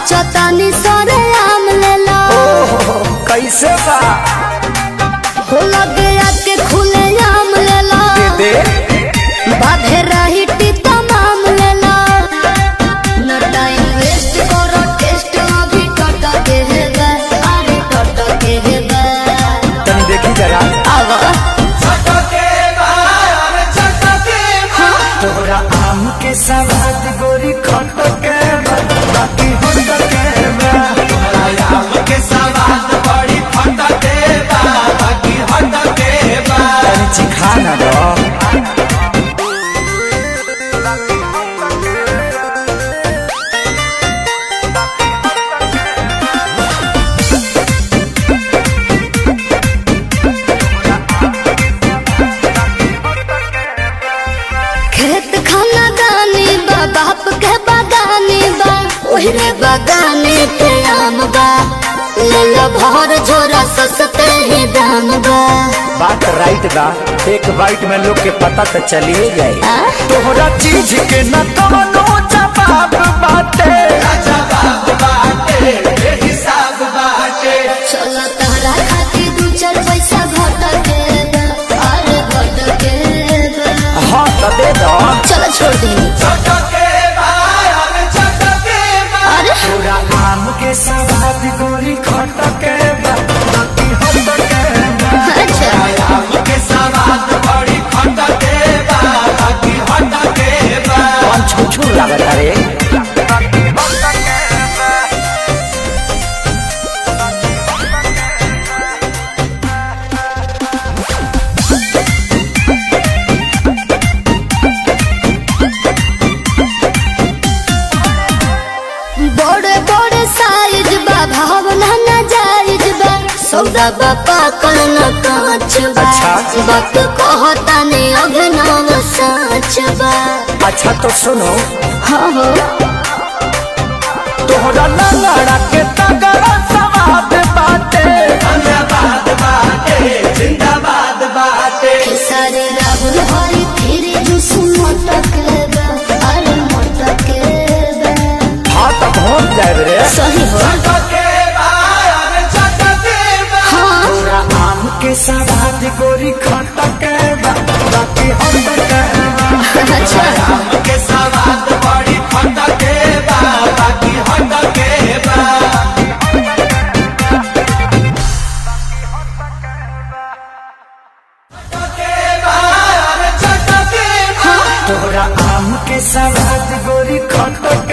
सोचतानी सरे आम लेला कैसे बा हो लगे आके खुले आम लेला दे बाधे रही तमाम लेला न टाइम वेस्ट करो टेस्ट अभी टट के है बे अरे टट के है बे तनी देखी जरा आवा तोरा आम के सवाद गोरी खट के बा, बाकी होट के बा। तनी चिखा ना दो खेत खाना दानी बा बाप के बागानी बा ओहरे बागाने पे आम बा ले लो भर झोरा सस्ते ही दाम बा बात राइट बा एक बाइट में लोग के पता तो चलिए जाए आ? तोहरा चीज के न कवनो जवाब बाटे चलो तहरा खातिर दू चार पैसा घट के बा, अरे घट के बा। हाँ तो दे दो चलो छोड़ दी अरे तोरा आम के सवाद गोरी खट के बा, बाकी होट के बा। अच्छा कौन छुछू लागत रे बड़े बड़े साइज बा भावना न जायज बा सौदा बा पाकल न कांच बा अच्छा। वक्त कहता ने अभिनव साच बा अच्छा तो सुनो हाँ हो तोहरा लंगड़ा के तगड़ा सवाद बाटे सारे राहुल हरी फिर जुस मटक बा अरे मटक बा हाँ तो पहुँच जाए रे सही हो हाँ तोरा आम के सवाद गोरी खट के बा, बाकी होट के बा। अच्छा तोरा आम के सवाद गोरी खट